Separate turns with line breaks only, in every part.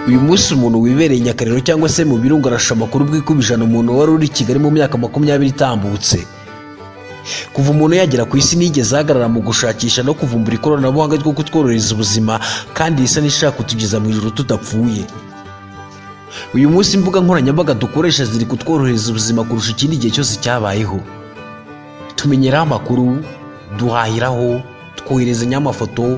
uyu munsi umuntu wibereye i Nyakariro cyangwa se mu birunga arashusha amakuru bwikubijana umuntu wari uri i Kigali mu myaka makumyabiri itambutse kuva umuntu yagera ku isi nigeze ahagarara mu gushakisha no kuvumbura ikoranabuhanga ryo kutworohereza ubuzima kandi risa n'ishaka kutugeza mu ijoro tudapfuye uyu munsi imbuga nkoranyambaga dukoresha ziri kutworohereza ubuzima kurusha ikindi gihe cyose cyabayeho tumenyeraho amakuru duhahiraho twoherezanyaho amafoto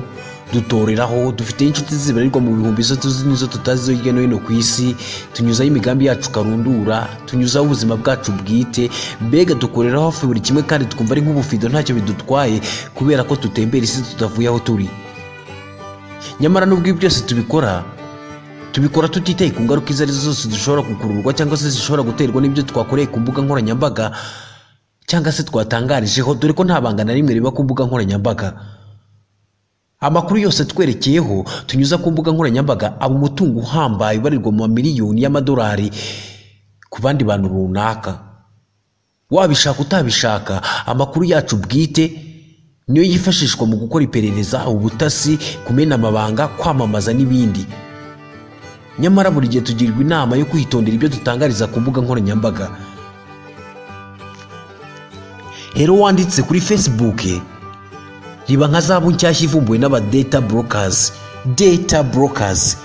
dutoreraho dufiteho inshuti zibarirwa mu bihumbi izo tuzi n'izo tutazi zo hirya no hino ku isi tunyuzaho imigambi yacu karundura tunyuzaho ubuzima bwacu bwite mbega dukoreraho hafi buri kimwe kandi twumva ari nk'ubufido ntacyo bidutwaye kubera ko tutembera isi tutavuye aho turi nyamara n'ubwo ibi byose tubikora tubikora tutitaye ku ngaruka izo arizo zose dushobora gukururwa cyangwa se zishobora guterwa n'ibyo twakoreye ku mbuga nkoranyambaga cyangwa se twatangarijeho dore ko nta banga na rimwe riba ku mbuga nkoranyambaga amakuru yose atwerekeyeho tunyuza ku mbuga nkoranyambaga aba umutungo uhambaye ubarirwa mu mamiliyoni y'amadolari ku bandi bantu runaka wabishaka utabishaka amakuru yacu bwite niyo yifashishwa mu gukora iperereza ubutasi kumena amabanga kwamamaza n'ibindi nyamara buri gihe tugirwa inama yo kwitondera ibyo dutangariza ku mbuga nkoranyambaga rero wanditse kuri facebook riba nka zabu nshyashya ivumbuwe n'aba data burokazi data burokazi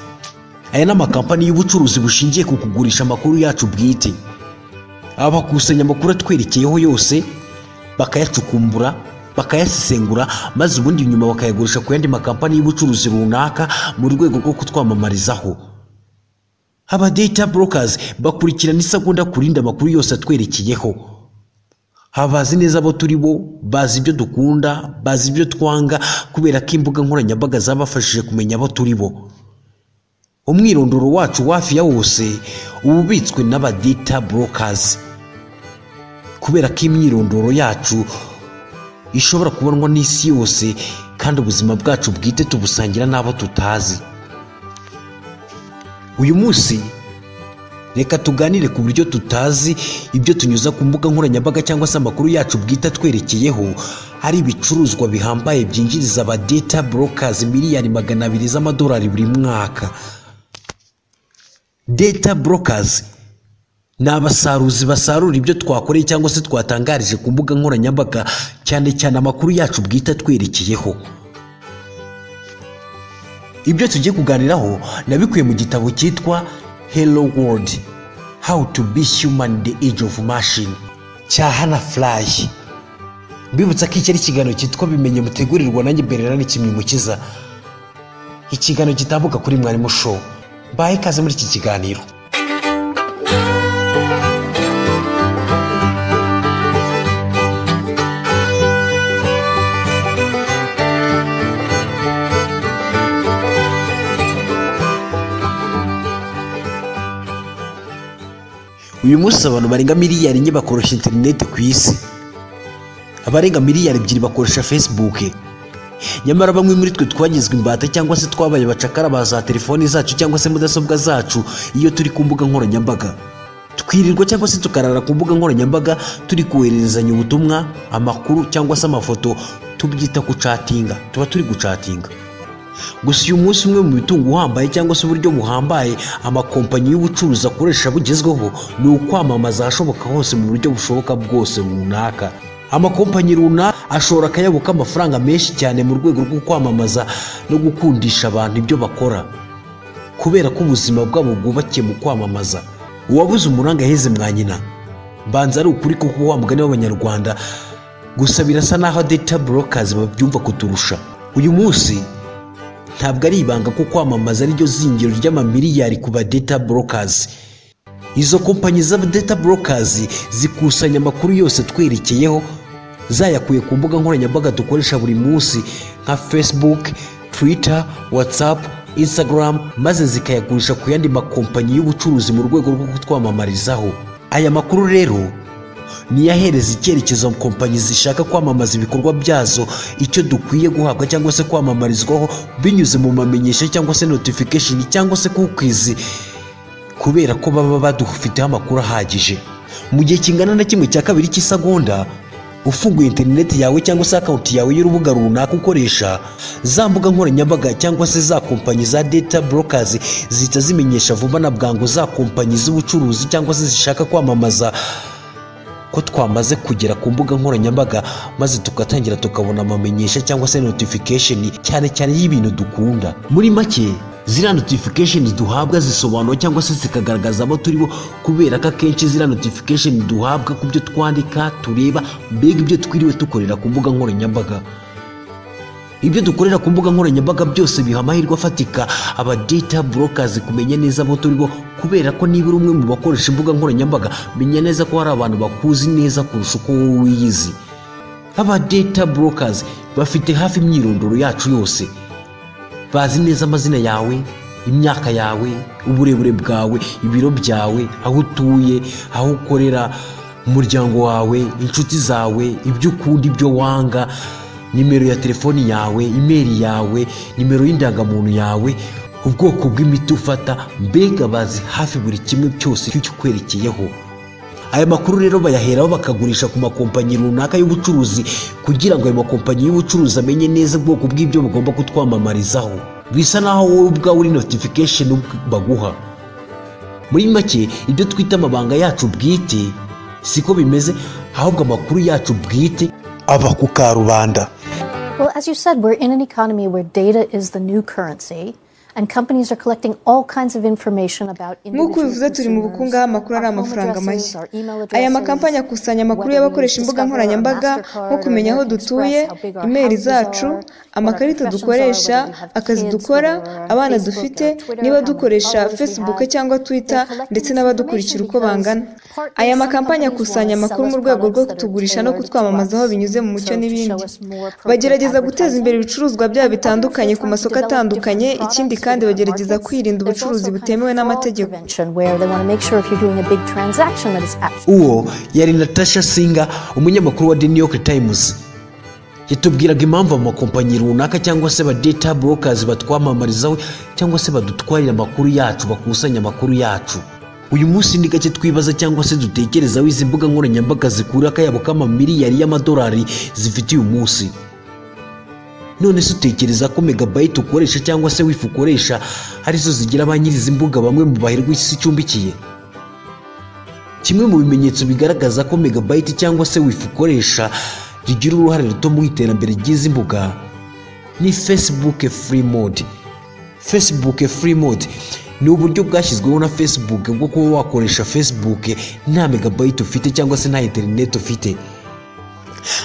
aya ni amakampani y'ubucuruzi bushingiye ku kugurisha amakuru yacu bwite aba bakusanya amakuru atwerekeyeho yose bakayacukumbura bakayasesengura maze ubundi nyuma bakayagurisha ku yandi makampani y'ubucuruzi runaka mu rwego rwo kutwamamarizaho aba data burokazi bakurikirana isegonda ku rindi amakuru yose atwerekeyeho abazi neza abo turi bo bazi ibyo dukunda bazi ibyo twanga kubera ko imbuga nkoranyambaga zabafashije kumenya abo turi bo umwirondoro wacu wafi ya wose uba ubitswe n'abadita burokazi kubera ko imyirondoro yacu ishobora kubonwa n'isi yose kandi ubuzima bwacu bwite tubusangira n'abo tutazi uyu munsi reka tuganire ku buryo tutazi ibyo tunyuza ku mbuga nkoranyambaga cyangwa se amakuru yacu bwite atwerekeyeho ari ibicuruzwa bihambaye byinjiriza aba data burokazi miliyari magana abiri z'amadolari buri mwaka data burokazi ni abasaruzi basarura ibyo twakoreye cyangwa se twatangarije ku mbuga nkoranyambaga cyane cyane amakuru yacu bwite atwerekeyeho ibyo tugiye kuganiraho nabikuye mu gitabo cyitwa hello world how to be human the age of machine cya hana fly mbibutsa ko iki ari ikiganiro cyitwa bimenye mutegurirwa nanjye bererana ikimwimukiza ikiganiro gitambuka kuri mwarimu show mbaye ikaze muri iki kiganiro uyu munsi abantu barenga miliyari enye bakoresha interineti ku isi abarenga miliyari ebyiri bakoresha facebook nyamara bamwe muri twe twagizwe imbata cyangwa se twabaye abacakara ba za telefoni zacu cyangwa se mudasobwa zacu iyo turi ku mbuga nkoranyambaga twirirwa cyangwa se tukarara ku mbuga nkoranyambaga turi kohererezanya ubutumwa amakuru cyangwa se amafoto tubyita gucatinga tuba turi gucatinga gusa uyu munsi umwe mu mitungo uhambaye cyangwa se uburyo buhambaye amakompanyi y'ubucuruzi akoresha bugezweho ni ukwamamaza ahashoboka hose mu buryo bushoboka bwose runaka amakompanyi runaka ashobora akayabo k'amafaranga menshi cyane mu rwego rwo kwamamaza no gukundisha abantu ibyo bakora kubera ko ubuzima bwabo bwubakiye mu kwamamaza uwabuze umuranga aheze mwa nyina mbanza ari ukuri kuko wa mugani w'abanyarwanda gusa birasa n'aho data burokazi babyumva kuturusha uyu munsi ntabwo ari ibanga ko kwamamaza ariryo zingiro ry'amamiliyari ku badeta burokazi izo kompanyi z'abadeta burokazi zikusanya amakuru yose twerekeyeho zayakuye ku mbuga nkoranyambaga dukoresha buri munsi nka facebook twitter whatsapp instagram maze zikayagurisha ku yandi makompanyi y'ubucuruzi mu rwego rwo kutwamamarizaho aya makuru rero niyahereza icyerekezo kompanyi zishaka kwamamaza ibikorwa byazo icyo dukwiye guhabwa cyangwa se kwamamarizwaho binyuze mu mamenyesha cyangwa se notification cyangwa se kukwizi kubera ko baba badufiteho amakuru ahagije mu gihe kingana na kimwe cya kabiri cy'isagonda ufunguye interineti yawe cyangwa se akawunti yawe y'urubuga runaka ukoresha za mbuga nkoranyambaga cyangwa se za kompanyi za data burokazi zihita zimenyesha vuba na bwangu za kompanyi z'ubucuruzi cyangwa se zishaka kwamamaza ko twamaze kugera ku mbuga nkoranyambaga maze tugatangira tukabona amamenyesha cyangwa se notification cyane cyane y'ibintu dukunda muri make ziriya notification duhabwa zisobanura cyangwa se zikagaragaza abo turi bo kubera ko akenshi ziriya notification duhabwa ku byo twandika tureba mbega ibyo twiriwe dukorera ku mbuga nkoranyambaga ibyo dukorera ku mbuga nkoranyambaga byose biha amahirwe afatika aba data burokazi kumenya neza abo turi bo kubera ko niba uri umwe mu bakoresha imbuga nkoranyambaga menya neza ko hari abantu bakuzi neza kurusha uko wowe wiyizi aba data burokazi bafite hafi imyirondoro yacu yose bazi neza amazina yawe imyaka yawe uburebure bwawe ibiro byawe aho utuye aho ukorera umuryango wawe inshuti zawe ibyo ukunda ibyo wanga nimero ya telefoni yawe imeri yawe nimero y'indangamuntu yawe ubwoko bw'imiti ufata mbega bazi hafi buri kimwe cyose cy'ikikwerekeyeho aya makuru rero bayaheraho bakagurisha ku makompanyi runaka y'ubucuruzi kugira ngo ayo makompanyi y'ubucuruzi amenye neza ubwoko bw'ibyo bagomba kutwamamarizaho bisa naho wowe ubwawe uri notification baguha muri make ibyo twita amabanga yacu bwite siko bimeze ahubwo amakuru yacu bwite aba ku karubanda
Well, as you said, we're in an economy where data is the new currency. And companies are collecting all kinds of information about
nk'uko bivuze turi mu bukungu aho amakuru ari amafaranga mashya aya makampanyi akusanya amakuru y'abakoresha imbuga nkoranyambaga nko kumenya aho dutuye imeri zacu amakarita dukoresha akazi dukora abana dufite niba dukoresha facebook cyangwa twitter ndetse n'abadukurikira uko bangana aya makampanyi akusanya amakuru mu rwego rwo kutugurisha no kutwamamaza aho binyuze mu mucyo n'ibindi bagerageza guteza imbere ibicuruzwa byabo bitandukanye ku masoko atandukanye ikindi kandi bagerageza kwirinda ubucuruzi butemewe n'amategeko
uwo yari natasha singa umunyamakuru wa the new york times yatubwiraga impamvu amakompanyi runaka cyangwa se data burokazi batwamamarizaho cyangwa se badutwarira amakuru yacu bakusanya amakuru yacu uyu munsi ni gake twibaza cyangwa se dutekereza aho izi mbuga nkoranyambaga zikura akayabo k'amamiliyari y'amadolari zifite uyu munsi none se utekereza ko megabayiti ukoresha cyangwa se wifu ukoresha arizo zigira ba nyiri izi mbuga bamwe mu bahirwa isi icumbikiye kimwe mu bimenyetso bigaragaza ko megabayiti cyangwa se wifu ukoresha rigira uruhare ruto mu iterambere ry'izi mbuga ni fesibuke furi mode fesibuke furi mode ni uburyo bwashyizweho na facebook bwo kuba wakoresha facebook nta megabayiti ufite cyangwa se nta interineti ufite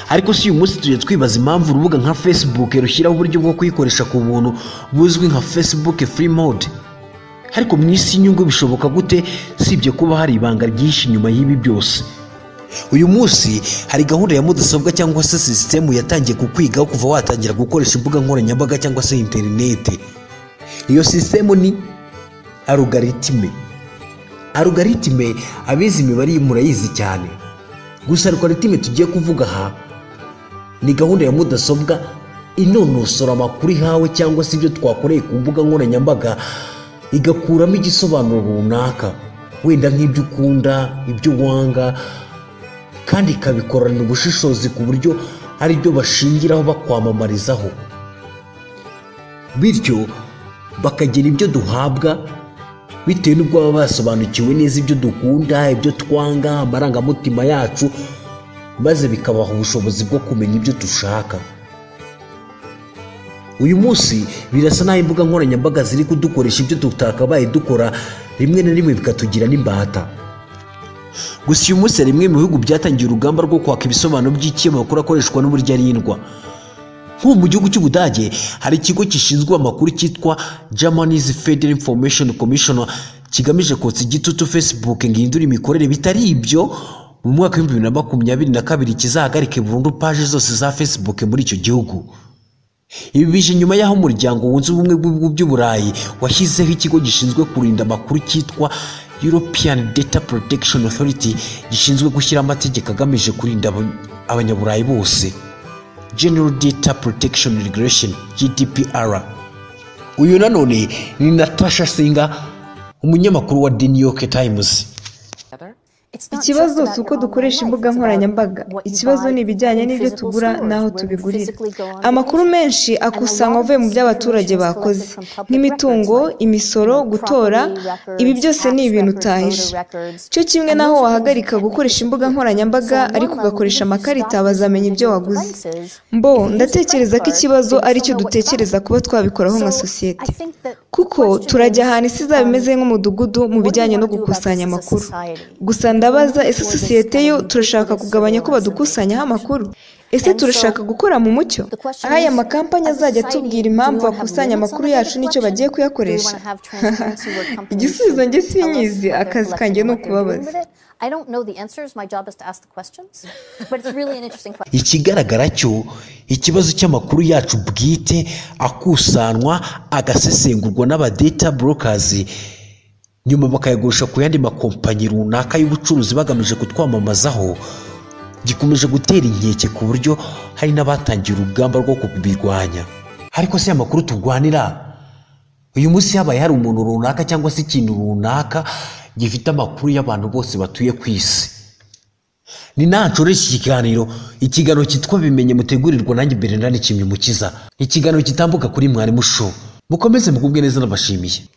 ariko si uyu munsi tujya twibaza impamvu urubuga nka facebook rushyiraho uburyo bwo kuyikoresha ku buntu buzwi nka facebook free mode ariko mu isi y'inyungu bishoboka gute sibye kuba hari ibanga ryinshi inyuma y'ibi byose uyu munsi hari gahunda ya mudasobwa cyangwa se sisitemu yatangiye kukwigaho kuva watangira gukoresha imbuga nkoranyambaga cyangwa se interineti iyo sisitemu ni arugaritime arugaritime abizi imibare murayizi cyane gusa arugaritime tugiye kuvuga aha ni gahunda ya mudasobwa inonosora amakuru ihawe cyangwa se ibyo twakoreye ku mbuga nkoranyambaga igakuramo igisobanuro runaka wenda nk'ibyo ukunda ibyo wanga kandi ikabikorana ubushishozi ku buryo ari byo bashingiraho bakwamamarizaho bityo bakagira ibyo duhabwa bitewe n'ubwo baba basobanukiwe neza ibyo dukunda ibyo twanga amarangamutima yacu maze bikabaha ubushobozi bwo kumenya ibyo dushaka uyu munsi birasa n'aho imbuga nkoranyambaga ziri kudukoresha ibyo tutakabaye dukora rimwe na rimwe bikatugira n'imbata gusa uyu munsi hari bimwe mu bihugu byatangiye urugamba rwo kwaka ibisobanuro by'ikinyamakuru akoreshwa n'uburyo arindwa nk'ubu mu gihugu cy'ubudage hari ikigo gishinzwe amakuru cyitwa germany's federal information commission kigamije kotsa igitutu facebook ngo ihindure imikorere bitari ibyo mu mwaka w'ibihumbi bibiri na makumyabiri na kabiri kizahagarike burundu paje zose za facebook muri icyo gihugu ibi bije nyuma y'aho umuryango wunze ubumwe bw'ibihugu by'uburayi washyizeho ikigo gishinzwe kurinda amakuru cyitwa european data protection authority gishinzwe gushyiraho amategeko agamije kurinda abanyaburayi bose general data protection regulation gdpr uyu nanone ni natasha singa umunyamakuru wa the new york times
ikibazo si uko dukoresha imbuga nkoranyambaga ikibazo ni ibijyanye n'ibyo tugura n'aho tubigurira amakuru menshi akusanywa avuye mu byo abaturage bakoze nk'imitungo imisoro gutora ibi byose ni ibintu utahije cyo kimwe n'aho wahagarika gukoresha imbuga nkoranyambaga ariko ugakoresha amakarita bazamenya ibyo waguze mbo ndatekereza ko ikibazo ari cyo dutekereza kuba twabikoraho nka sosiyete kuko turajya ahantu isi izaba imeze nk'umudugudu mu bijyanye no gukusanya amakuru gusa ndabaza ese sosiyete yo turashaka kugabanya ko badukusanyaho amakuru ese turashaka gukora mu mucyo aho aya makampani azajya atubwira impamvu bakusanya amakuru yacu n'icyo bagiye kuyakoresha igisubizo njye sinyizi akazi kanjye ni ukubabaza
ikigaragara cyo ikibazo cy'amakuru yacu bwite akusanwa agasesengurwa n'abadeta burokazi nyuma bakayagurisha ku yandi makompanyi runaka y'ubucuruzi bagamije kutwamamazaho gikomeje gutera inkeke ku buryo hari n'abatangiye urugamba rwo kubirwanya ariko si amakuru turwanira uyu munsi habaye hari umuntu runaka cyangwa se ikintu runaka gifite amakuru y'abantu bose batuye ku isi ni nancoresha ikiganiro ikiganiro cyitwa bimenye mutegurirwa nanjye bernard kimwe mukiza ikiganiro kitambuka kuri mwarimu show mukomeze mugubwe neza n'abashimiye